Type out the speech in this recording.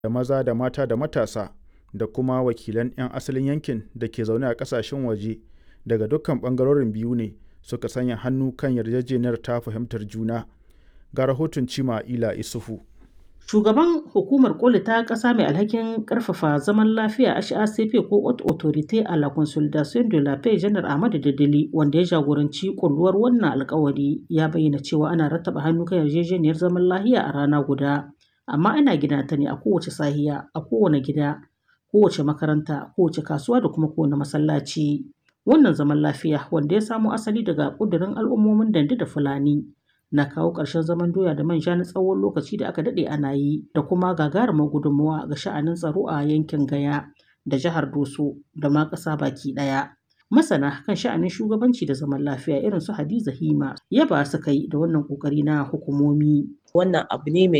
da maza da mata da matasa da kuma wakilan 'yan asalin yankin da ke zaune a ƙasashen waje daga dukkan ɓangarorin biyu ne suka sanya hannu kan yarjejeniyar ta fahimtar juna. Ga rahoton Cima Ila Isufu. Shugaban hukumar koli ta ƙasa mai alhakin ƙarfafa zaman lafiya HACP ko Haute Autorité à la Consolidation de la Paix Janar Ahmadu Dadali wanda ya jagoranci kulluwar wannan alkawari ya bayyana cewa ana rattaba hannu kan yarjejeniyar zaman lafiya a rana guda amma ana gina ta ne a kowace sahiya a kowane gida kowace makaranta kowace kasuwa da kuma kowane masallaci wannan zaman lafiya wanda ya samo asali daga ƙudurin al'ummomin dande da fulani na kawo ƙarshen zaman doya da manja na tsawon lokaci da aka daɗe ana yi da kuma gagarumar gudunmawa ga sha'anin tsaro a yankin Gaya da jihar Doso da ma ƙasa baki ɗaya. Masana kan sha'anin shugabanci da zaman lafiya irin su Hadiza Hima yaba suka yi da wannan ƙoƙari na hukumomi. Wannan abu ne mai